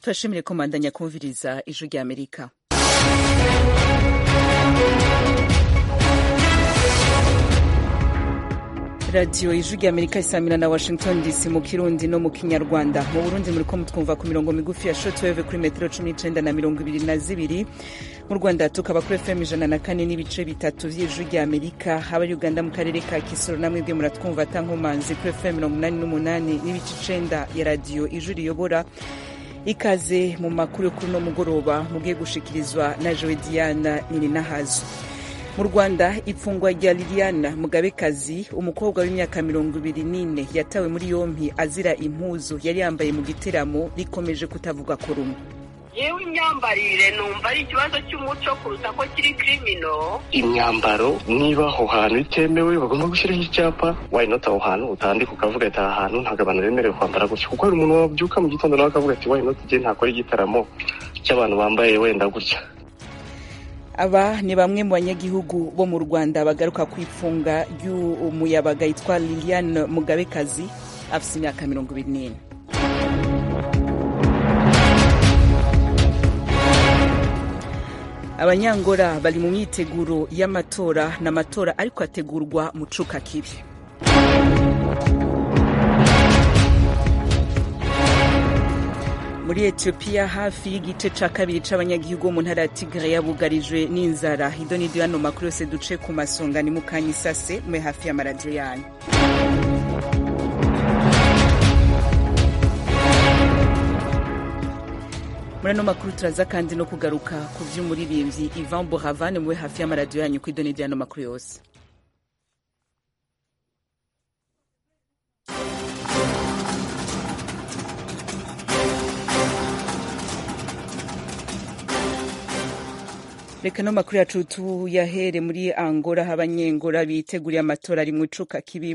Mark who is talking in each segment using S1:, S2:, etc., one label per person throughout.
S1: turashimire ko mandanya kumviriza ijwi rya amerika radiyo ijwi rya amerika isamira na washington dc mu kirundi no mu kinyarwanda mu burundi muri ko mutwumva ku mirongo migufi ya shotweve kuri metero cumi n'icenda na mirongo ibiri na zibiri mu rwanda tukaba kuri fm ijana na kane n'ibice bitatu vy'ijwi rya amerika abari uganda mu karere ka kisoro namwe bwe muratwumva atankomanzi kuri fm mirongo umunani n'umunani n'ibice icenda ya radiyo ijwi riyobora ikaze mu makuru yo kuri uno mugoroba mugiye gushikirizwa na jowe diana nininahazo mu rwanda ifungwa rya liliana mugabekazi umukobwa w'imyaka mirongo ibiri n'ine yatawe muri yompi azira impuzu yari yambaye mu giteramo rikomeje kutavuga ko rumwe
S2: yewe imyambarire numva ari ikibazo cy'umuco kuruta ko kiri kirimino
S3: imyambaro niba aho hantu itemewe bagomba gushyiraho icyapa wayinota aho hantu utandika ukavuga ati aha hantu ntabwo abantu bemerewe kwambara gutya kuko hari umuntu wabyuka mu gitondo nawe akavuga ati wayinota igihe ntakora igitaramo cy'abantu bambaye wenda gutya
S1: aba ni bamwe mu banyagihugu bo mu rwanda bagaruka ku ifunga ry'umuyabaga yitwa liliane mugabekazi afite imyaka mirongo ibiri n'ine abanyangora bari mu myiteguro y'amatora n'amatora ariko ategurwa mu cuka kibi muri etiyopiya hafi y'igice ca kabiri c'abanyagihugu bo mu ntara ya tigre yabugarijwe n'inzara ido n'ido yano makuru yose duce ku masonga ni mukanya isase mwe hafi y'amaradiyo yanyu muri ano makuru turaza kandi no kugaruka ku vy'umuririmbyi ivan boravane muwe hafi y'amaradiyo yanyu ku ido n'ido yano makuru yose reka no makuru yacu tuyahere muri angola aho abanyengora biteguriye amatora ari mu icuka kibi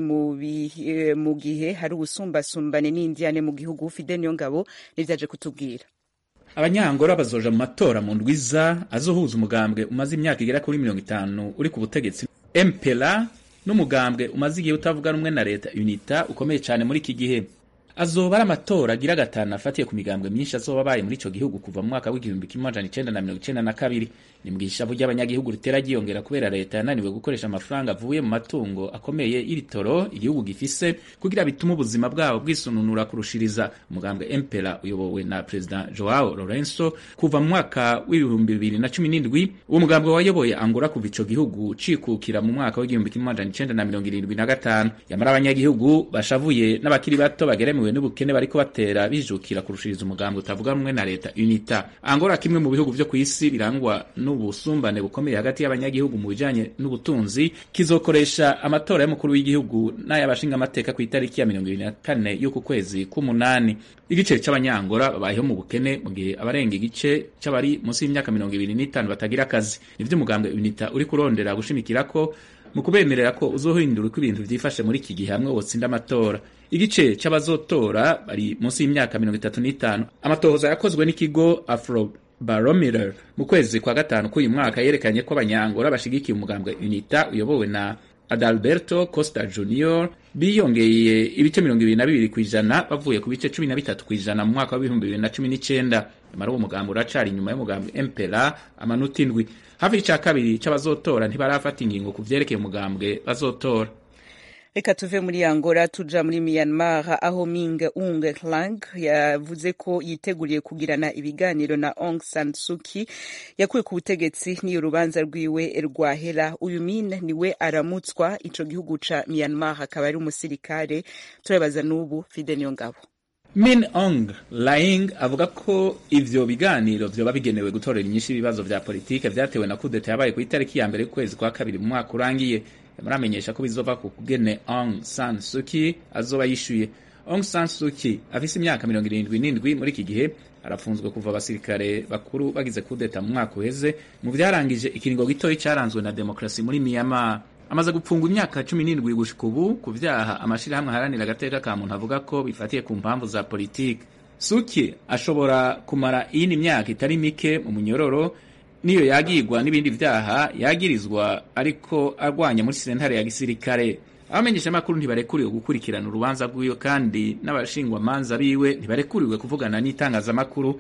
S1: mu gihe hari ubusumbasumbane n'indiyane mu gihugu fide niyo ngabo nivyaje kutubwira
S4: abanyangora bazoja mu matora mu ndwiza azohuza umugambwe umaze imyaka igera kuri mirongo itanu uri ku butegetsi mpera n'umugambwe umaze igihe utavuga rumwe na leta unita ukomeye cyane muri iki gihe azoba ari amatora agira gatanu afatiye ku migambwe myinshi azoba abaye muri ico gihugu kuva mu mwaka w'igihumbi kimwe amajana icenda na mirongo icenda na kabiri ni mu gishavu ry'abanyagihugu ritera ryiyongera kubera leta yananiwe gukoresha amafaranga avuye mu matungo akomeye y'ibitoro igihugu gifise kugira bitume ubuzima bwabo bwisununura kurushiriza umugambwe empera uyobowe na perezida joao lorenzo kuva mu mwaka w'ibihumbi bibiri na cumi n'indwi uwo mugambwe wayoboye angola kuva ico gihugu cikukira mu mwaka w'igihumbi kimwe amajana icenda na mirongo irindwi na gatanu yamara abanyagihugu bashavuye n'abakiri bato bageremewe n'ubukene bariko batera bijukira kurushiriza umugambwe utavuga rumwe na leta unita angola kimwe mu bihugu vyo kw'isi birangwa n'ubusumbane bukomeye hagati y'abanyagihugu mu bijanye n'ubutunzi kizokoresha amatora y'umukuru w'igihugu n'ay'abashinga amateka ku itariki ya mirongo ibiri na kane y'uku kwezi k'umunani igice c'abanyangora babayeho mu bukene mu gihe abarenga igice c'abari munsi y'imyaka mirongo ibiri n'itanu batagira akazi nivyo umugambwe unita uri kurondera gushimikirako mu kubemerera ko uzohindura uko ibintu vyifashe muri iki gihe hamwe wotsinda amatora igice c'abazotora bari munsi y'imyaka mirongo itatu n'itanu amatohoza yakozwe n'ikigo afro barometer mu kwezi kwa gatanu k'uyu mwaka yerekanye ko abanyangora bashigikiye umugambwe unita uyobowe na adalberto costa junior biyongeye ibice mirongo ibiri na bibiri ku ijana bavuye ku bice cumi na bitatu ku ijana mu mwaka w'ibihumbi bibiri na cumi n'icenda nyamara uwo mugambi uracari inyuma y'umugambi empera amanota indwi hafi ica kabiri c'abazotora ntibarafata ingingo ku vyerekeye umugambwe bazotora
S1: reka tuve muri angola tuja muri myanmar aho ming ung hlang yavuze ko yiteguriye kugirana ibiganiro na aung san suki yakuwe ku butegetsi n'iyo urubanza rwiwe rwahera uyu min niwe aramutswa ico gihugu ca myanmar akaba ari umusirikare turabaza n'ubu fide niyo ngabo
S4: Min Aung Hlaing avuga ko ivyo biganiro vyoba bigenewe gutorera inyinshi ibibazo vya politike vyatewe na kudeta yabaye ku itariki ya mbere y'ukwezi kwa kabiri mu mwaka urangiye muramenyesha ko bizova ku kugene Aung San Suu Kyi azoba yishuye Aung San Suu Kyi afise imyaka mirongo irindwi n'indwi muri iki gihe arafunzwe kuva abasirikare bakuru bagize kudeta mu mwaka uheze mu vyarangije ikiringo gitoyi caranzwe na demokrasi muri Myanmar amaze gupfungwa imyaka cumi n'indwi gushika ubu ku vyaha amashirahamwe aharanira agateka ka muntu avuga ko bifatiye ku mpamvu za politiki Suki ashobora kumara iyindi myaka itari mike mu munyororo niyo yagirwa n'ibindi vyaha yagirizwa ariko arwanya muri sentare ya gisirikare abamenyeshamakuru ntibarekuriwe gukurikirana urubanza rw'iwe kandi n'abashingwamanza biwe ntibarekuriwe kuvugana n'itangazamakuru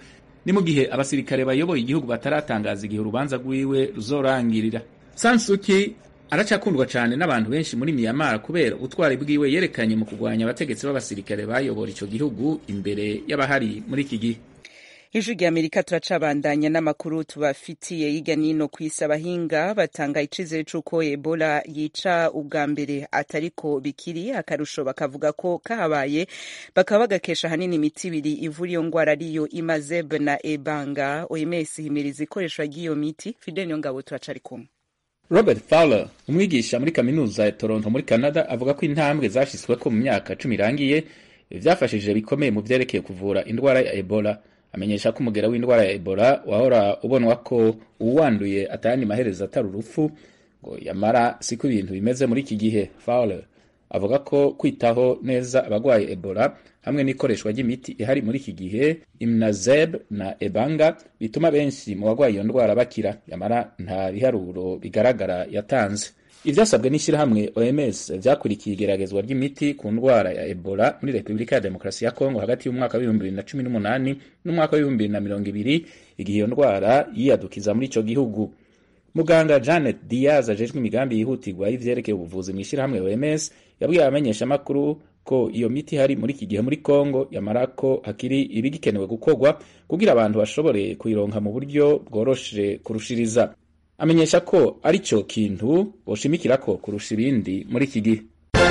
S4: ni mu gihe abasirikare bayoboye igihugu bataratangaza igihe urubanza rwiwe ruzorangirira sansuki aracakundwa cyane n'abantu benshi muri miyamara kubera ubutwari bwiwe yerekanye mu kurwanya abategetsi b'abasirikare bayobora icyo gihugu imbere y'abahari muri iki gihe
S1: ijwi rya amerika turacabandanya n'amakuru tubafitiye hirya n'ino ku isi abahinga batanga icizere c'uko ebola yica ubwa mbere atariko bikiri akarusho bakavuga ko kahabaye bakaba bagakesha ahanini imiti ibiri ivura iyo ngwara ariyo imazeb na ebanga oms himiriza ikoreshwa ry'iyo miti fidel niyo ngabo turacari kumwe
S4: robert fowler umwigisha muri kaminuza ya toronto muri canada avuga ko intambwe zashyizweko mu myaka cumi irangiye byafashije bikomeye mu vyerekeye kuvura indwara ya ebola amenyesha ko umugera w'indwara ya ebola wahora ubonwa ko uwanduye atayandi maherezo atari urupfu ngo yamara siko ibintu bimeze muri iki gihe fowler avuga ko kwitaho neza abagwaye ebola hamwe n'ikoreshwa ry'imiti ihari muri iki gihe imnazeb na ebanga bituma benshi mu bagwaye iyo ndwara bakira yamara nta biharuro bigaragara yatanze ivyasabwe n'ishyirahamwe oms vyakurikiye igeragezwa ry'imiti ku ndwara ya ebola muri repubulika ya demokarasi ya kongo hagati y'umwaka w'ibihumbi bibiri na cumi n'umunani n'umwaka w'ibihumbi bibiri na mirongo ibiri igihe iyo ndwara yiyadukiza muri ico gihugu muganga janet diaz ajejwe imigambi yihutirwa y'ivyerekeye ubuvuzi mw'ishyirahamwe oms yabwiye abamenyeshamakuru ko iyo miti ihari muri iki gihe muri kongo yamara ko hakiri ibigikenewe gukorwa kugira abantu bashobore kuyironka mu buryo bworoshe kurushiriza amenyesha ko ari cyo kintu boshimikira ko kurusha ibindi muri iki gihe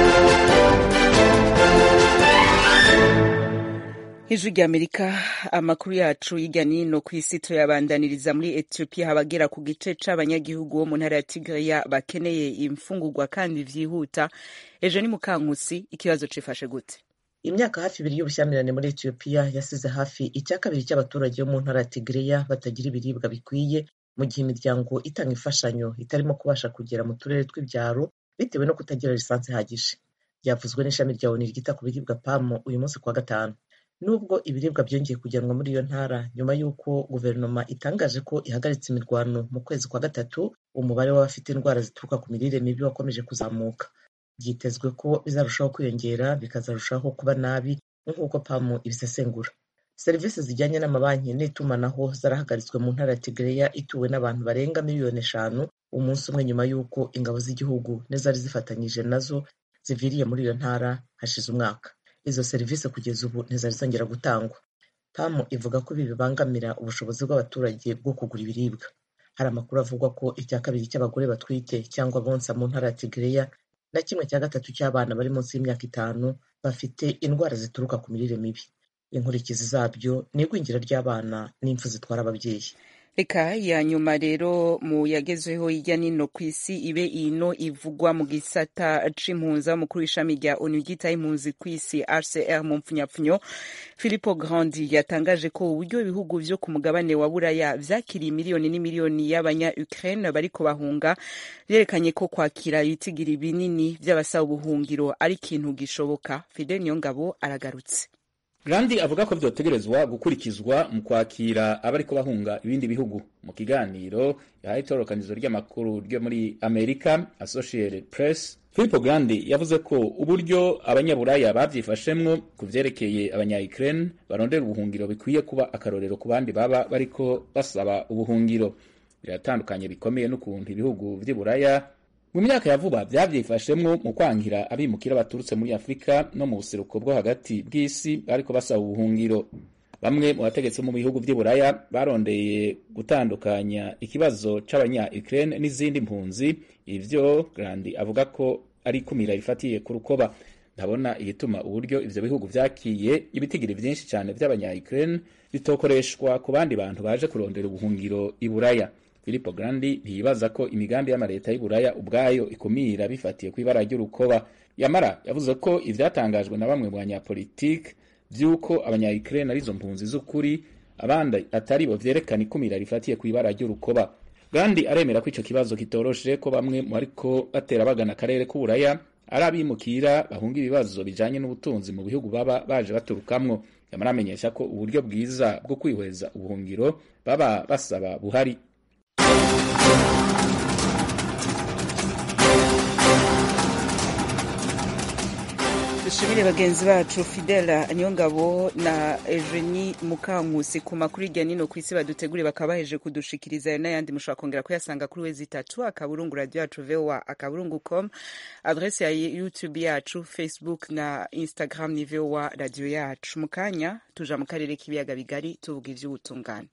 S1: ijwi rya amerika amakuru yacu hirya n'ino ku isi turayabandaniriza muri etiyopiya habagera ku gice c'abanyagihugu bo mu ntara ya tigreya bakeneye imfungurwa kandi vyihuta ejo ni mukankusi ikibazo cifashe gute
S5: imyaka hafi ibiri y'ubushyamirane muri etiyopiya yasize hafi icya kabiri cy'abaturage bo mu ntara ya tigreya batagira ibiribwa bikwiye mu gihe imiryango itanga imfashanyo itarimo kubasha kugera mu turere tw'ibyaro bitewe no kutagira lisansi ihagije byavuzwe n'ishami rya oni ryita ku biribwa pamu uyu munsi kuwa gatanu nubwo ibiribwa byongeye kujyanwa muri iyo ntara nyuma y'uko guverinoma itangaje ko ihagaritse imirwano mu kwezi kwa gatatu umubare w'abafite indwara zituruka ku mirire mibi wakomeje kuzamuka byitezwe ko bizarushaho kwiyongera bikazarushaho kuba nabi nk'uko pamu ibisesengura serivisi zijyanye n'amabanki n'itumanaho zarahagaritswe mu ntara ya tigreya ituwe n'abantu barenga miliyoni eshanu umunsi umwe nyuma y'uko ingabo z'igihugu n'izari zifatanyije nazo ziviriye muri iyo ntara hashize umwaka izo serivisi kugeza ubu ntizari zongera gutangwa pamu ivuga ko ibi bibangamira ubushobozi bw'abaturage bwo kugura ibiribwa hari amakuru avuga ko icya kabiri cy'abagore batwite cyangwa bonsa mu ntara ya tigreya na kimwe cya gatatu cy'abana bari munsi y'imyaka itanu bafite indwara zituruka ku mirire mibi inkurikizi zabyo ni igwingira ry'abana n'impfu zitwara ababyeyi
S1: reka ya nyuma rero mu yagezweho hirya n'ino ku isi ibe ino ivugwa mu gisata c'impunzi mukuru w'ishami rya onu ryitaho impunzi ku isi rcr mu mpfunyapfunyo philipo grandi yatangaje ko uburyo ibihugu vyo ku mugabane wa buraya vyakiriye miliyoni n'imiliyoni y'abanya ukraine bariko bahunga vyerekanye ko kwakira ibitigiri binini vy'abasaba ubuhungiro ari ikintu gishoboka fidel niyongabo aragarutse
S4: Grandi avuga ko vyotegerezwa gukurikizwa mu kwakira abariko bahunga ibindi bihugu mu kiganiro yahaye itororokanizo ry'amakuru ryo muri America Associated Press Filippo Grandi yavuze ko uburyo abanyaburaya bavyifashemwo ku vyerekeye abanya-Ukraine barondera ubuhungiro bikwiye kuba akarorero ku bandi baba bariko basaba ubuhungiro biratandukanye bikomeye n'ukuntu ibihugu vy'iburaya mu myaka ya vuba vyavyifashemwo mu kwankira abimukira baturutse muri afurika no mu buseruko bwo hagati bw'isi bariko basaba ubuhungiro bamwe mu bategetsi mu bihugu vy'iburaya barondeye gutandukanya ikibazo c'abanya ukraine n'izindi mpunzi ivyo grandi avuga ko ari kumira rifatiye ku rukoba ndabona igituma uburyo ivyo bihugu vyakiye ibitigiri vyinshi cane vy'abanya ukraine bitokoreshwa ku bandi bantu baje kurondera ubuhungiro iburaya Filippo Grandi ntiyibaza ko imigambi y'amareta y'Iburaya ubwayo ikumira bifatiye ku ibara ry'urukoba yamara yavuze ko ivyatangajwe na bamwe mu banyapolitike vy'uko abanya-Ukraine arizo mpunzi z'ukuri abandi atari bo vyerekana ikumira rifatiye ku ibara ry'urukoba Grandi aremera ko ico kibazo kitoroshe ko bamwe mu ariko batera bagana akarere k'Uburaya ari abimukira bahunga ibibazo bijanye n'ubutunzi mu bihugu baba baje baturukamwo yamara amenyesha ko uburyo bwiza bwo kwihweza ubuhungiro baba basaba buhari
S1: dushimire bagenzi bacu fidela niyongabo na eugenie mukankusi ku makuru hirya nino ku isi baduteguriye bakaba baheje kudushikiriza ayo n'ayandi mushobora kongera kuyasanga kuri wezi itatu akaburungu radiyo yacu voa akaburungu com adrese ya youtube yacu facebook na instagram ni voa radiyo yacu mu kanya tuja mu karere k'ibiyaga bigari tuvuga ivy'ubutungane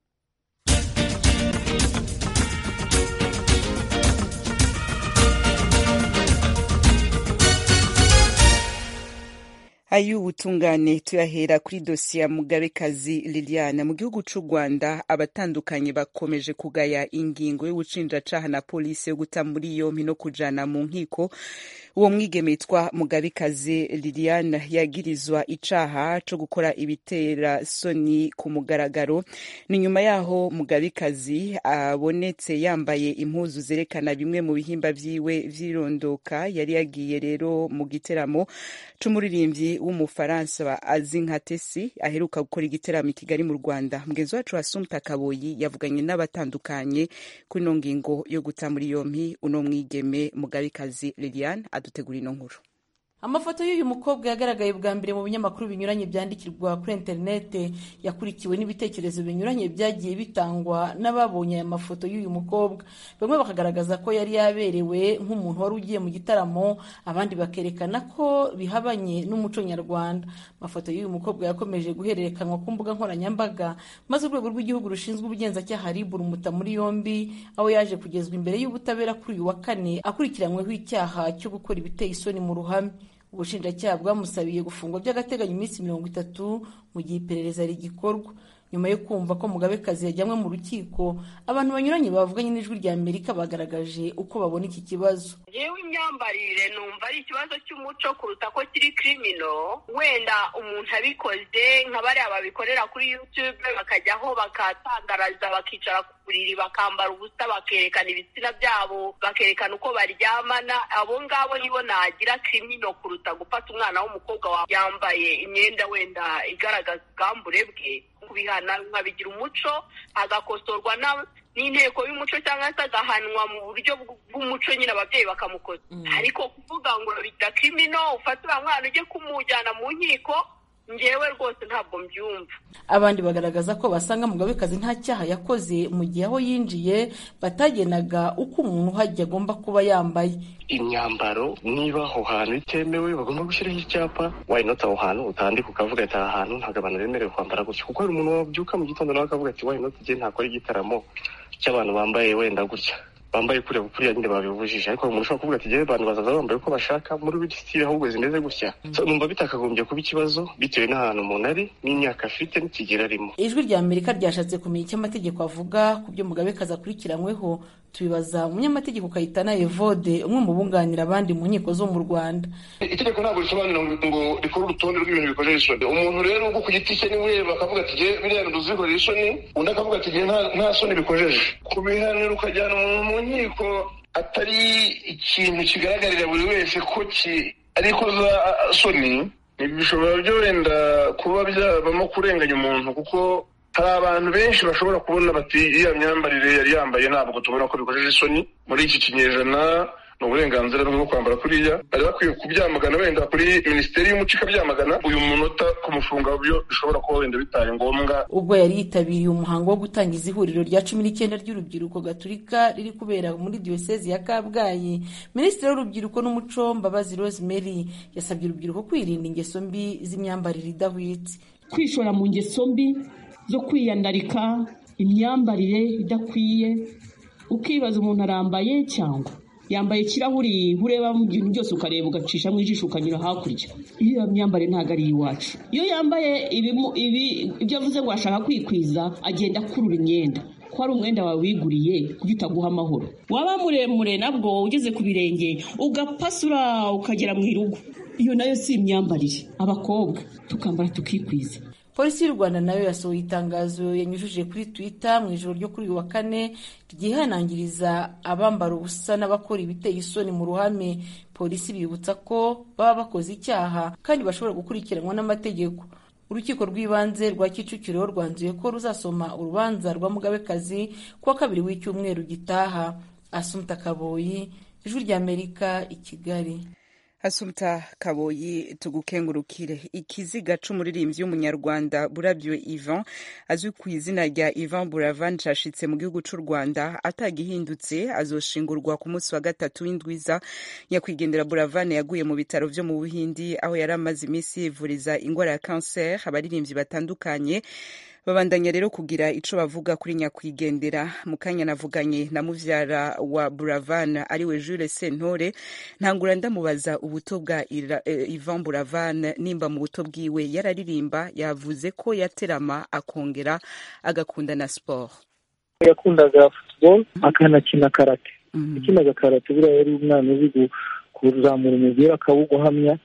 S1: ay'ubutungane tuyahera kuri dosiye ya mugabekazi liliana mu gihugu c'u rwanda abatandukanye bakomeje kugaya ingingo y'ubucinjacaha na polisi yo guta muri yompi no kujana mu nkiko uwo mwigeme yitwa mugabekazi liliane yagirizwa icaha co gukora ibitera soni ku mugaragaro ni nyuma yaho mugabekazi abonetse yambaye impuzu zerekana bimwe mu bihimba vyiwe vyirondoka yari yagiye rero mu giteramo c'umuririmbyi w'umufaransa azi nka tesi aheruka gukora igiteramo i kigali mu rwanda mugenzi wacu wasumta kaboyi yavuganye n'abatandukanye kuri ino ngingo yo guta muri yompi uno mwigeme mugabekazi liliane adutegura ino nkuru
S6: amafoto y'uyu mukobwa yagaragaye bwa mbere mu binyamakuru binyuranye byandikirwa kuri interinete yakurikiwe n'ibitekerezo binyuranye byagiye bitangwa n'ababonye aya mafoto y'uyu mukobwa bamwe bakagaragaza ko yari yaberewe nk'umuntu wari ugiye mu gitaramo abandi bakerekana ko bihabanye n'umuco nyarwanda amafoto y'uyu mukobwa yakomeje guhererekanwa ku mbuga nkoranyambaga maze urwego rw'igihugu rushinzwe ubugenzacyaha RIB rumuta muri yombi aho yaje kugezwa imbere y'ubutabera kuri uyu wa kane akurikiranyweho icyaha cyo gukora ibiteye isoni mu ruhame ubushinjacyaha bwamusabiye gufungwa by'agateganyo iminsi mirongo itatu mu gihe iperereza rigikorwa nyuma yo kumva ko mugabekazi yajyanywe mu rukiko abantu banyuranye bavuganye n'ijwi rya amerika bagaragaje uko babona iki kibazo
S2: yewe imyambarire numva ari ikibazo cy'umuco kuruta ko kiri kirimino wenda umuntu abikoze nka bariya babikorera kuri youtube bakajyaho bakatangaraza bakicara ku buriri bakambara ubusa bakerekana ibitsina byabo bakerekana uko baryamana abo ngabo nibo nagira kirimino kuruta gufata umwana w'umukobwa yambaye imyenda wenda igaragaza ubwambure bwe kubihana nkabigira umuco agakosorwa n'inteko y'umuco cyangwa se agahanwa mu buryo bw'umuco nyine ababyeyi bakamukoza ariko kuvuga ngo bidakrimino ufate uriya mwana ujye kumujyana mu nkiko ngewe rwose ntabwo mbyumva
S6: abandi bagaragaza ko basanga mugabekazi nta cyaha yakoze mu gihe aho yinjiye batagenaga uko umuntu uhajya agomba kuba yambaye
S3: imyambaro niba aho hantu itemewe bagomba gushyiraho icyapa wayinota aho hantu utandika ukavuga ati aha hantu ntabwo abantu bemerewe kwambara gutya kuko hari umuntu wabyuka mu gitondo nawe akavuga ati wayinota igihe ntakora igitaramo cy'abantu bambaye wenda gutya bambaye kuriya kuriya nyine babibujije ariko umuntu ushobora kuvuga ati jyewe abantu bazaza bambaye uko bashaka muri buri sitire ahubwo zimeze gutya numva bitakagombye kuba ikibazo bitewe n'ahantu umuntu ari n'imyaka afite n'ikigero arimo
S6: ijwi rya amerika ryashatse kumenya icyo amategeko avuga ku byo mugabekazi akurikiranyweho tubibaza umunyamategeko kayitana evode umwe mu bunganira abandi mu nkiko zo mu rwanda
S7: itegeko ntabwo risobanura ngo rikore urutonde rw'ibintu bikojeje isoni umuntu rero ubwo ku giti cye niwe bakavuga ati jye biriya bintu uzikorera isoni undi akavuga ati jye nta soni bikojeje kubihanira ukajyana umuntu mu nkiko atari ikintu kigaragarira buri wese ko ari ikoza soni bishobora byo wenda kuba byabamo kurenganya umuntu kuko hari abantu benshi bashobora kubona bati iriya myambarire yari yambaye ntabwo tubona ko bikojeje isoni muri iki kinyejana ni uburenganzira bwo kwambara kuriya bari bakwiye kubyamagana wenda kuri minisiteri y'umuco ikabyamagana uyu munota kumufunga byo bishobora kuba wenda bitaye ngombwa
S6: ubwo yari yitabiriye umuhango wo gutangiza ihuriro rya cumi n'icyenda ry'urubyiruko gaturika riri kubera muri diyosezi ya kabgayi minisitiri w'urubyiruko n'umuco mbabazi rosemary yasabye urubyiruko kwirinda ingeso mbi z'imyambarire idahwitse
S8: kwishora mu ngeso mbi zo kwiyandarika imyambarire idakwiye ukibaza umuntu arambaye cyangwa yambaye ikirahuri ureba mu bintu byose ukareba ugacisha mu ijisho ukanyura hakurya iyo myambarire ntabwo ari iwacu iyo yambaye ibyo avuze ngo ashaka kwikwiza agenda akurura imyenda ko ari umwenda wawe wiguriye kuko utaguha amahoro waba muremure nabwo ugeze ku birenge ugapasura ukagera mu irugu iyo nayo si imyambarire abakobwa tukambara tukikwiza
S6: polisi y'u rwanda nayo yasohoye itangazo yanyujije kuri twitter mu ijoro ryo kuri uyu wa kane ryihanangiriza abambara ubusa n'abakora ibiteye isoni mu ruhame polisi bibutsa ko baba bakoze icyaha kandi bashobora gukurikiranwa n'amategeko urukiko rw'ibanze rwa kicukiro rwanzuye ko ruzasoma urubanza rwa mugabekazi kuwa kabiri w'icyumweru gitaha asumta kaboyi ijwi ry'amerika i kigali
S1: Asumta Kaboyi tugukengurukire ikiziga c'umuririmbyi w'umunyarwanda Burabyo Ivan azwi ku izina rya Ivan Buravan cashitse mu gihugu c'u Rwanda atagihindutse azoshingurwa ku munsi wa gatatu w'indwiza nyakwigendera Buravan yaguye mu bitaro vyo mu Buhindi aho yari amaze imisi yivuriza ingwara ya cancer abaririmbyi batandukanye babandanya rero kugira ico bavuga kuri nyakwigendera mu kanya navuganye na muvyara wa Buravan ariwe Jules Sentore ntangura ndamubaza ubuto bwa eh, Ivan Buravan nimba mu buto bwiwe yararirimba yavuze ko yaterama akongera agakunda na sport
S9: yakundaga football akanakina karate yakinaga karate buriya yari umwana uzi kuzamura umupira akawuguhamya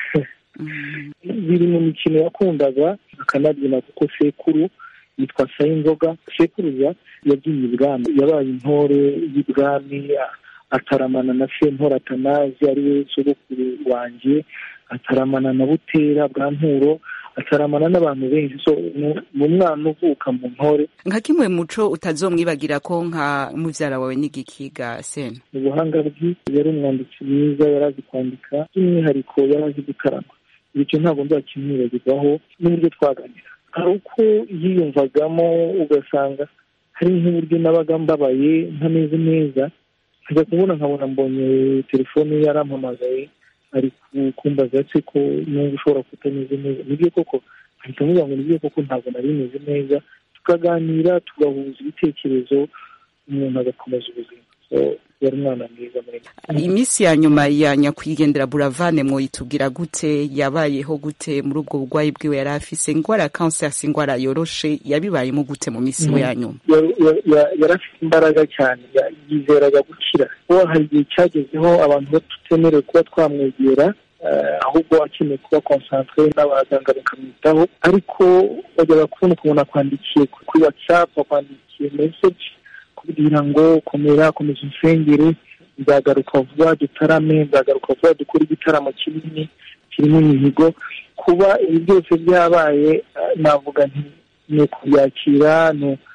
S9: biri mu mikino yakundaga akanabyina kuko sekuru yitwa sayinzoga sekuruza yabyinnye ibwami yabaye intore y'ibwami ataramana na sentore atanazi ariwe sogokuru wanjye ataramana na butera bwa nturo ataramana n'abantu benshi so mu mwana uvuka mu ntore
S1: nka kimwe muco utazomwibagira ko nka muvyara wawe n'igikiga sena
S9: ubuhanga bwe yari umwanditsi mwiza yari azi kwandika by'umwihariko yari azi gutarama bityo ntabwo nzakimwibagirwaho n'uburyo twaganira hari uko yiyumvagamo ugasanga hari nk'uburyo nabaga mbabaye ntameze neza nkajya kubona nkabona mbonye telefone ye yarampamagaye ari kumbaza se ko numva ushobora kutameze neza nibyo koko ahita amubwira ngo nibyo koko ntabwo nari meze neza tukaganira tugahuza ibitekerezo umuntu agakomeza ubuzima yari umwana mwiza muri
S1: iminsi ya nyuma ya nyakwigendera buravane mwoyitubwira gute yabayeho gute muri ubwo burwayi bwiwe yari afise ingwara ya kanseri si ingwara yoroshe yabibayemo gute mu minsi we ya nyuma
S9: yari afite imbaraga cyane yizeraga gukira kuko hari igihe cyagezeho abantu batutemerewe kuba twamwegera ahubwo akeneye kuba konsantere n'abaganga bakamwitaho ariko bajyaga kubona ukuntu akwandikiye kuri watsapu akwandikiye meseji kubwira ngo komera komeza insengere nzagaruka vuba dutarame nzagaruka vuba dukore igitaramo kinini kirimo imihigo kuba ibi byose byabaye navuga nti ni ukubyakira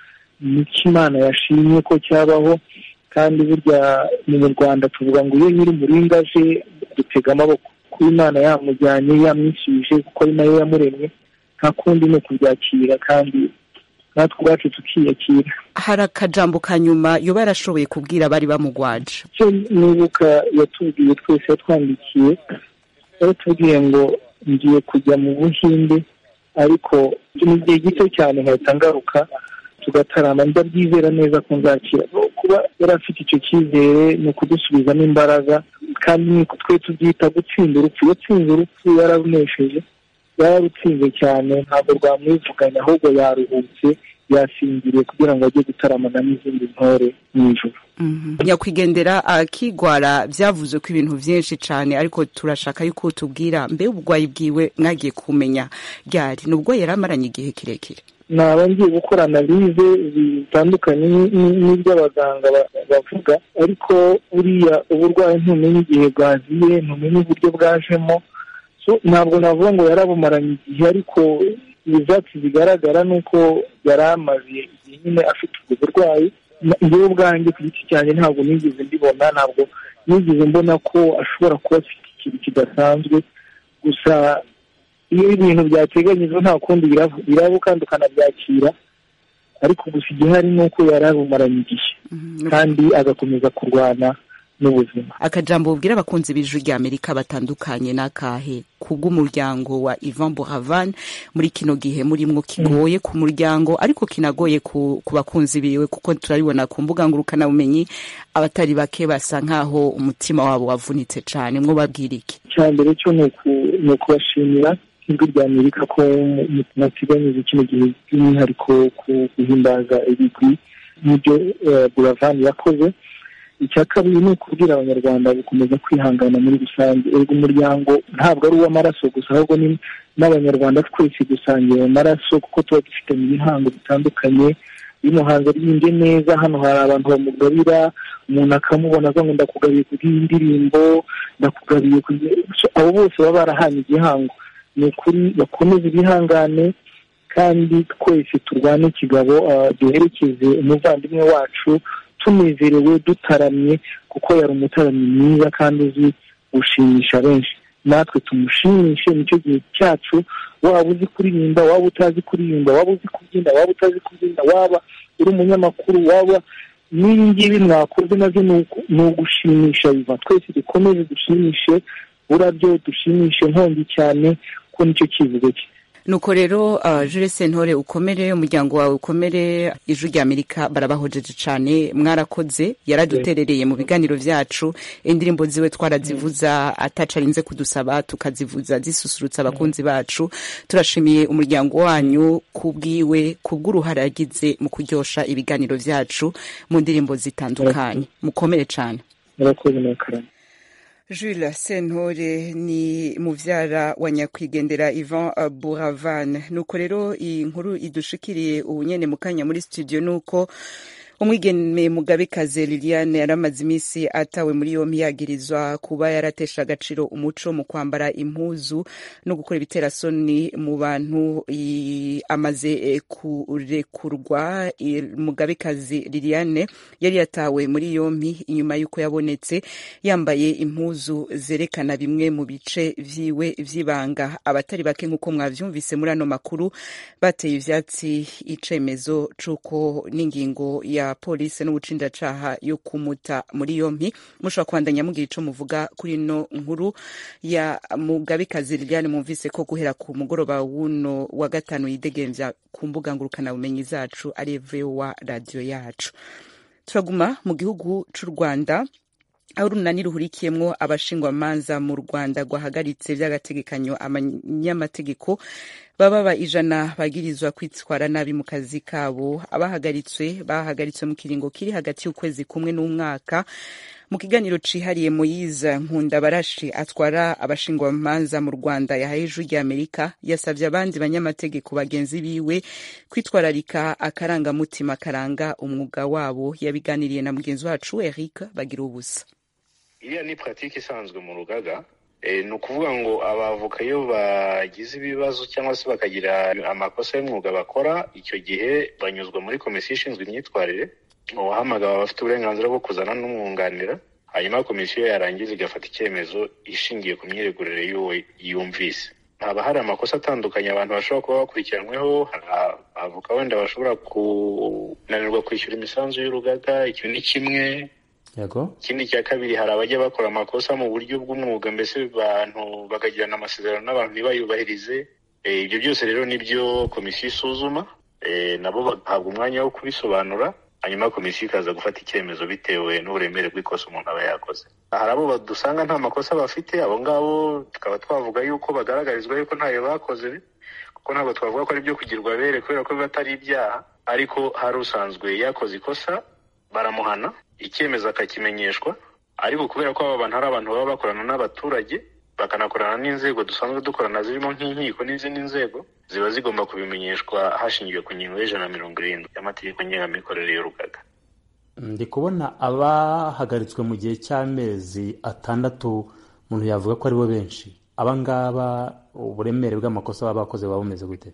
S9: ni imana yashimye ko cyabaho kandi burya mu rwanda tuvuga ngo iyo nyiri umuringa aje dutega amaboko kuba imana yamujyanye yamwishyuje kuko ari nayo yamuremye nta kundi ni ukubyakira kandi natwe ubwacu tukiyakira
S1: hari akajambo ka nyuma yoba yarashoboye kubwira abari bamugwaje
S9: icyo nibuka yatubwiye twese yatwandikiye yaratubwiye ngo ngiye kujya mu buhinde ariko ni igihe gito cyane nkahita ngaruka tugatarama ndabyizera neza ko nzakira kuba yari afite icyo cyizere ni ukudusubizamo imbaraga kandi ni twe tubyita gutsinda urupfu yatsinze urupfu yararunesheje yararutsinze cyane ntabwo rwamwivuganya ahubwo yaruhutse yasinziriye kugira ngo ajye gutaramana n'izindi ntore mu ijoro
S1: nyakwigendera akigwara byavuze ko ibintu byinshi cyane ariko turashaka yuko tubwira mbe uburwayi bwiwe mwagiye kumenya ryari nubwo yari amaranye igihe kirekire
S9: naba ngiye gukora analize zitandukanye n'iby'abaganga bavuga ariko buriya uburwayi ntumenye igihe bwaziye ntumenye uburyo bwajemo ntabwo navuga ngo yarabumaranye igihe ariko ibyatsi bigaragara ni uko yari amaze igihe nyine afite ubwo burwayi njyewe ubwanjye ku giti cyanjye ntabwo nigeze mbibona ntabwo nigeze mbona ko ashobora kuba afite ikintu kidasanzwe gusa iyo ibintu byateganyijwe nta kundi biraba kandi ukanabyakira ariko gusa igihari ni uko yari abumaranye igihe kandi agakomeza kurwana n'ubuzima
S1: akajambo bubwira abakunzi b'ijwi rya amerika batandukanye n'akahe kubw'umuryango wa Ivan Buravan muri kino gihe murimwo kigoye ku muryango ariko kinagoye ku, ku bakunzi biwe kuko turabibona ku mbuga ngurukanabumenyi abatari bake basa nk'aho umutima wabo wavunitse cyane mwo babwira iki
S9: icya mbere cyo ni ukubashimira ijwi rya amerika ko mwateganyije kino gihe by'umwihariko ku guhimbaza ibigwi n'ibyo Buravan yakoze icya kabiri ni ukubwira abanyarwanda gukomeza kwihangana muri rusange erega umuryango ntabwo ari uw'amaraso gusa ahubwo ni n'abanyarwanda twese gusangira amaraso kuko tuba dufite mu bihango bitandukanye iyo umuhanzi aririmbye neza hano hari abantu bamugabira umuntu akamubona aza ngo ndakugabiye kubw'iyi ndirimbo ndakugabiye abo bose baba barahanye igihango ni ukuri bakomeze ibihangane kandi twese turwane ikigabo duherekeze umuvandimwe wacu tunezerewe dutaramye kuko yari umutaramyi mwiza kandi uzi gushimisha benshi natwe tumushimishe nicyo gihe cyacu waba uzi kuririmba waba utazi kuririmba waba uzi kubyina waba utazi kubyina waba uri umunyamakuru waba n'ibi ngibi mwakoze nabyo ni ugushimisha biva twese dukomeze dushimishe burabyo dushimishe nkongi cyane ko nicyo kivugo cye
S1: nuko rero uh, Jules Sentore ukomere umuryango wawe ukomere ijwi rya Amerika barabahojeje cyane mwarakoze yaraduterereye mu biganiro vyacu indirimbo ziwe twarazivuza atacarinze kudusaba tukazivuza zisusurutsa abakunzi bacu turashimiye umuryango wanyu kubwiwe kubw'uruhare yagize mu kuryosha ibiganiro vyacu mu ndirimbo zitandukanye mukomere cyane
S9: murakoze murakarama
S1: Jules Sentore ni muvyara wa nyakwigendera Ivan Buravan nuko rero iyi nkuru idushikiriye ubunyene mu kanya muri studio nuko umwigeme mugabekazi liliane yaramaze iminsi atawe muri yompi yagirizwa kuba yaratesha agaciro umuco mu kwambara impuzu no gukora ibiterasoni mu bantu amaze kurekurwa mugabekazi liliane yari yatawe muri yompi inyuma y'uko yabonetse yambaye impuzu zerekana bimwe mu bice vyiwe vy'ibanga abatari bake nk'uko mwavyumvise muri ano makuru bateye ivyatsi icemezo c'uko n'ingingo ya polisi n'ubucindacaha yo kumuta muri yompi mushobora kubandanya mugira ico muvuga kuri ino nkuru ya mugabekazi liliane mwumvise ko guhera ku mugoroba wuno wa gatanu yidegemvya ku mbuga ngurukanabumenyi zacu ari vowa radiyo yacu turaguma mu gihugu c'u rwanda aho urunani ruhurikiyemwo abashingwamanza mu rwanda rwahagaritse vy'agategekanyo abanyamategeko baba ijana bagirizwa kwitwara nabi mu kazi kabo abahagaritswe bahagaritswe mu kiringo kiri hagati y'ukwezi kumwe n'umwaka mu kiganiro cihariye moyize nkunda barashi atwara abashingwamanza mu rwanda yahaye ijwi rya amerika yasavye abandi banyamategeko bagenzi biwe kwitwararika akarangamutima karanga umwuga wabo yabiganiriye na mugenzi wacu eric bagira ubusa
S10: iriya ni puratike isanzwe mu rugaga ni ukuvuga ngo abavoka iyo bagize ibibazo cyangwa se bakagira amakosa y'umwuga bakora icyo gihe banyuzwa muri komisiyo ishinzwe imyitwarire uwahamagara abafite uburenganzira bwo kuzana n'umwunganira hanyuma komisiyo yarangiza igafata icyemezo ishingiye ku myiregurire y'uwo yumvise haba hari amakosa atandukanye abantu bashobora kuba bakurikiranyweho avoka wenda bashobora kunanirwa kwishyura imisanzu y'urugaga icyo ni kimwe
S11: yego
S10: ikindi cya kabiri hari abajya bakora amakosa mu buryo bw'umwuga mbese abantu bakagirana amasezerano n'abantu ntibayubahirize ibyo byose rero nibyo komisiyo isuzuma nabo bagahabwa umwanya wo kubisobanura hanyuma komisiyo ikaza gufata icyemezo bitewe n'uburemere bw'ikosa umuntu aba yakoze hari abo badusanga nta makosa bafite abo ngabo tukaba twavuga yuko bagaragarizwa yuko ntayo bakoze kuko ntabwo twavuga ko ari ibyo kugirwa bere kubera ko biba atari ibyaha ariko hari usanzwe yakoze ikosa baramuhana icyemezo akakimenyeshwa ariko kubera ko aba bantu ari abantu baba bakorana n'abaturage bakanakorana n'inzego dusanzwe dukorana zirimo nk'inkiko n'izindi nzego ziba zigomba kubimenyeshwa hashingiwe ku ngingo y'ijana na mirongo irindwi y'amategeko ngengamikorere y'urugaga
S11: ndi kubona abahagaritswe mu gihe cy'amezi atandatu umuntu yavuga ko aribo benshi aba ngaba uburemere bw'amakosa baba bakoze buba bumeze gute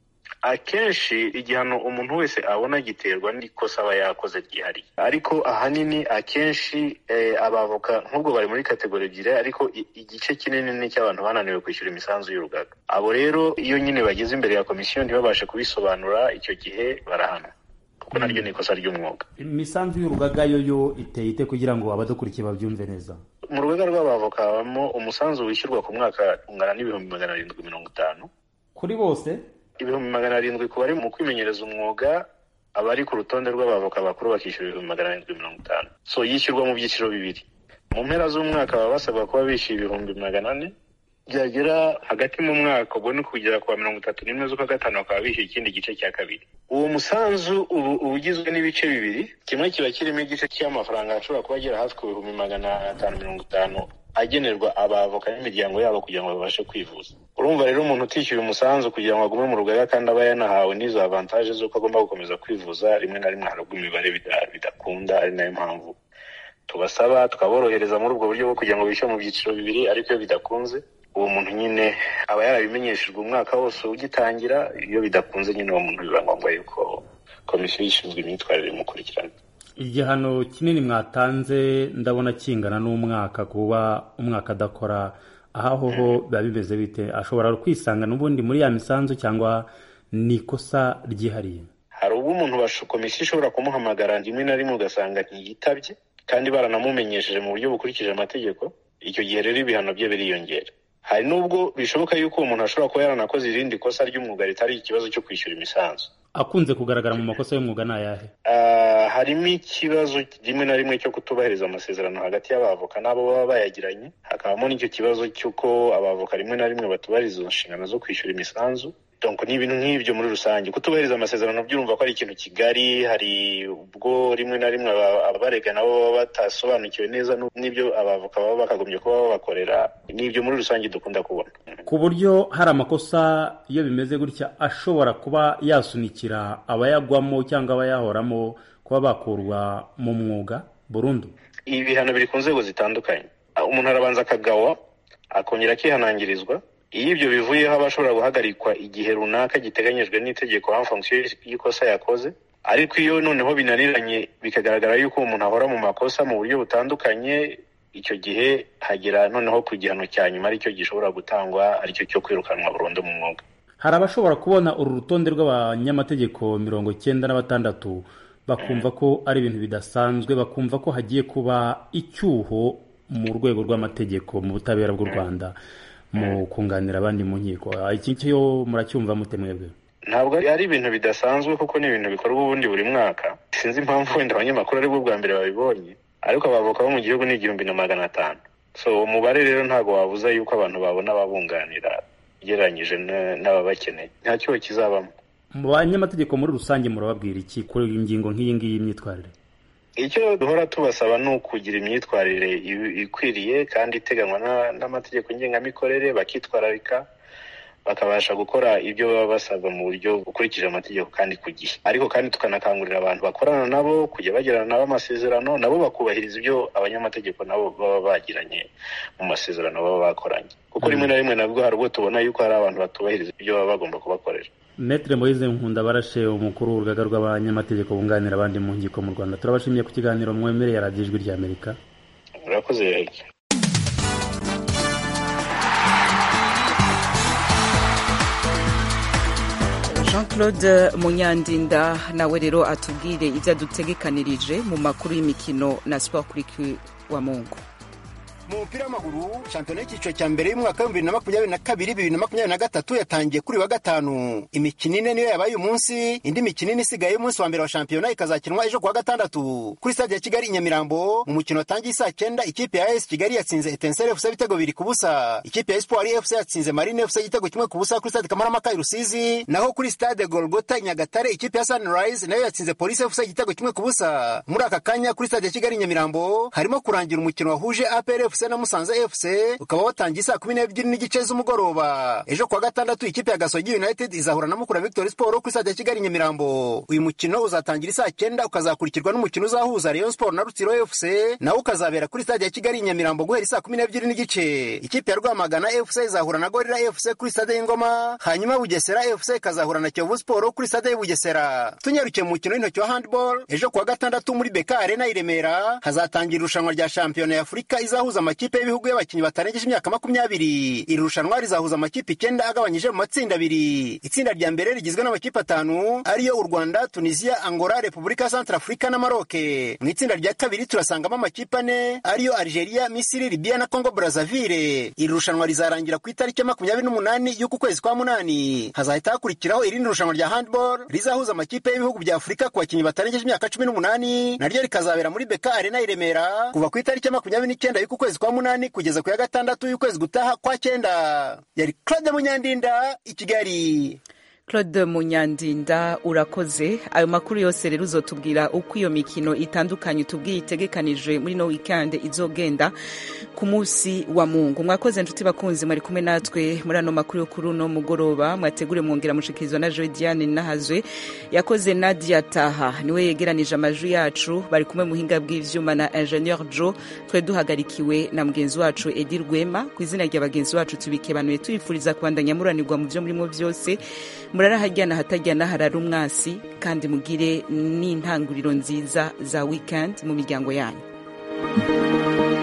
S10: akenshi igihano umuntu wese abona giterwa n'ikosa aba yakoze ryihariye ariko ahanini akenshi abavoka nk'ubwo bari muri kategori ebyiri ariko igice kinini ni icy'abantu bananiwe kwishyura imisanzu y'urugaga abo rero iyo nyine bageze imbere ya komisiyo ntibabashe kubisobanura icyo gihe barahanwa kuko naryo ni ikosa ry'umwuga
S11: imisanzu y'urugaga yo yo iteye ite kugira ngo abadukurikiye babyumve neza
S10: mu rugaga rw'abavoka habamo umusanzu wishyurwa ku mwaka ungana n'ibihumbi magana arindwi mirongo itanu
S11: kuri bose
S10: ibihumbi magana arindwi ku bari mu kwimenyereza umwuga abari ku rutonde rw'abavoka bakuru bakishyura ibihumbi magana arindwi mirongo itanu so yishyurwa mu byiciro bibiri mu mpera z'umwaka baba basabwa kuba bishyuye ibihumbi magana ane byagera hagati mu mwaka ubwo ni kugera ku wa mirongo itatu n'imwe z'ukwa gatanu bakaba bishyuye ikindi gice cya kabiri uwo musanzu ubu uba ugizwe n'ibice bibiri kimwe kiba kirimo igice cy'amafaranga ashobora kuba agera hafi ku bihumbi magana atanu mirongo itanu agenerwa abavoka n'imiryango yabo kugira ngo babashe kwivuza urumva rero umuntu utishyuye umusanzu kugira ngo agume mu rugaga kandi aba yanahawe n'izo avantaje z'uko agomba gukomeza kwivuza rimwe na rimwe harabwa imibare bidakunda ari nayo mpamvu tubasaba tukaborohereza muri ubwo buryo bwo kugira ngo bishyure mu byiciro bibiri ariko iyo bidakunze uwo muntu nyine aba yarabimenyeshejwe umwaka wose ugitangira iyo bidakunze nyine uwo muntu biba ngombwa yuko komisiyo ishinzwe imyitwarire imukurikirana
S11: igihano kinini mwatanze ndabona kingana n'umwaka kuba umwaka adakora aho ho biba bimeze bite ashobora kwisanga n'ubundi muri ya misanzu cyangwa ni ikosa ryihariye
S10: hari ubwo umuntu komisiyo ishobora kumuhamagara rimwe na rimwe ugasanga ntiyitabye kandi baranamumenyesheje mu buryo bukurikije amategeko icyo gihe rero ibihano bye biriyongera hari n'ubwo bishoboka yuko uwo muntu ashobora kuba yaranakoze irindi kosa ry'umwuga ritari ikibazo cyo kwishyura imisanzu
S11: akunze kugaragara mu makosa y'umwuga ni ayahe
S10: harimo ikibazo rimwe na rimwe cyo kutubahiriza amasezerano hagati y'abavoka n'abo baba bayagiranye hakabamo n'icyo kibazo cy'uko abavoka rimwe na rimwe batubahiriza inshingano zo kwishyura imisanzu donc ni ibintu nk'ibyo muri rusange kutubahiriza amasezerano byurumva ko ari ikintu kigari hari ubwo rimwe na rimwe abarega nabo baba batasobanukiwe neza n'ibyo abavoka baba bakagombye kuba babakorera n'ibyo muri rusange dukunda kubona
S11: ku buryo hari amakosa iyo bimeze gutya ashobora kuba yasunikira abayagwamo cyangwa abayahoramo kuba bakurwa mu mwuga burundu
S10: ibi bihano biri ku nzego zitandukanye umuntu arabanza akagawa akongera akihanangirizwa iyo ibyo bivuyeho aba ashobora guhagarikwa igihe runaka giteganyijwe n'itegeko en fonction y'ikosa yakoze ariko iyo noneho binaniranye bikagaragara yuko umuntu ahora mu makosa mu buryo butandukanye icyo gihe hagera noneho ku gihano cya nyuma aricyo gishobora gutangwa aricyo cyo kwirukanwa burundu mu mwuga
S11: hari abashobora kubona uru rutonde rw'abanyamategeko mirongo cyenda na batandatu bakumva ko ari ibintu bidasanzwe bakumva ko hagiye kuba icyuho mu rwego rw'amategeko mu butabera bw'u rwanda mu kunganira abandi mu nkiko iki cyo muracyumva mute mwebwe
S10: ntabwo ari ibintu bidasanzwe kuko ni ibintu bikorwa ubundi buri mwaka sinzi impamvu wenda abanyamakuru ari bwo bwa mbere babibonye ariko abavoka bo mu gihugu ni igihumbi na magana atanu so umubare rero ntabwo wabuza yuko abantu babona ababunganira ugereranyije n'ababakeneye nta cyuho kizabamo
S11: mu banyamategeko muri rusange murababwira iki kuri iyi ngingo nk'iyi ngiyi y'imyitwarire
S10: icyo duhora tubasaba ni ukugira imyitwarire ikwiriye kandi iteganywa n'amategeko ngengamikorere bakitwararika bakabasha gukora ibyo baba basabwa mu buryo bukurikije amategeko kandi ku gihe ariko kandi tukanakangurira abantu bakorana nabo kujya bagirana nabo amasezerano nabo bakubahiriza ibyo abanyamategeko nabo baba bagiranye mu masezerano baba bakoranye kuko rimwe na rimwe nabwo hari ubwo tubona yuko hari abantu batubahiriza ibyo baba bagomba kubakorera
S11: Metre Moise Nkunda barashe umukuru w'urugaga rw'abanyamategeko bunganira abandi mu nkiko mu Rwanda turabashimiye ku kiganiro mwemereye radiyo ijwi rya Amerika
S10: murakoze yake
S1: jean claude munyandinda nawe rero atubwire ibyo adutegekanirije mu makuru y'imikino na siporo kuri wa mungu
S12: mu mupira w'amaguru shampiyona y'icyiciro cya mbere y'umwaka w'ibihumbi bibiri na makumyabiri na kabiri bibiri na makumyabiri na gatatu yatangiye kuri wa gatanu imikino ine niyo yabaye umunsi indi mikino ine isigaye y'umunsi wa mbere wa shampiyona ikazakinwa ejo kuwa gatandatu kuri stade ya kigali i nyamirambo mu mukino watangiye saa cyenda ikipe ya as kigali yatsinze etenseri fc ibitego bibiri ku busa ikipe ya espoir fc yatsinze marine fc igitego kimwe ku busa kuri stade kamarampaka i rusizi naho kuri stade golgota i nyagatare ikipe ya sunrise nayo yatsinze polisi fc igitego kimwe ku busa muri aka kanya kuri stade ya kigali i nyamirambo harimo kurangira umukino wahuje apr fc na musanze fc ukaba watangiye saa kumi n'ebyiri n'igice z'umugoroba ejo kuwa gatandatu ikipe ya gasogi united izahura na mukura victory sport kuri stade ya kigali nyamirambo uyu mukino uzatangira isaa cyenda ukazakurikirwa n'umukino uzahuza rayon sport na rutsiro fc nawo ukazabera kuri stade ya kigali nyamirambo guhera saa kumi n'ebyiri n'igice ikipe ya rwamagana fc izahura na gorira fc kuri stade y'ingoma hanyuma bugesera fc ikazahura na kiyovu sport kuri stade y'ubugesera tunyarukiye mu mukino w'intoki wa handball ejo kuwa gatandatu muri beka arena i remera hazatangira irushanwa rya shampiyona ya afurika izahuza amakipe y'ibihugu y'abakinnyi batarengeje imyaka makumyabiri iri rushanwa rizahuza amakipe icyenda agabanyije mu matsinda abiri itsinda rya mbere rigizwe n'amakipe atanu ariyo u rwanda tunisia angola repubulika ya centrafurika na maroke mu itsinda rya kabiri turasangamo amakipe ane ariyo algeria misiri libya na congo brazaville iri rushanwa rizarangira ku itariki ya makumyabiri n'umunani y'uku kwezi kwa munani hazahita hakurikiraho irindi rushanwa rya handball rizahuza amakipe y'ibihugu bya afurika ku bakinnyi batarengeje imyaka cumi n'umunani naryo rikazabera muri beka arena i remera kuva ku itariki ya makumyabiri n'icyenda y'uku kwezi kwa munani kugeza ku ya gatandatu y'ukwezi gutaha kwa cyenda yari claude munyandinda i kigali
S1: claude munyandinda urakoze ayo makuru yose rero uzotubwira uko iyo mikino itandukanye tubwiye itegekanije muri no weekend izogenda ku munsi wa mungu mwakoze nshuti bakunzi mwari kumwe natwe muri ano makuru yo kuri uno mugoroba mwategure mwongera mushikirizwa na joe diane nahazwe yakoze nadia taha niwe yegeranije amajwi yacu bari kumwe muhinga bw'ivyuma na ingenieur joe twe duhagarikiwe na mugenzi wacu edi rwema ku izina rya bagenzi bacu tubikebanuye tubifuriza kubandanya muranirwa mu byo murimo byose murarahajyana hatajyana harara umwasi kandi mugire n'intanguriro nziza za weekend mu miryango yanyu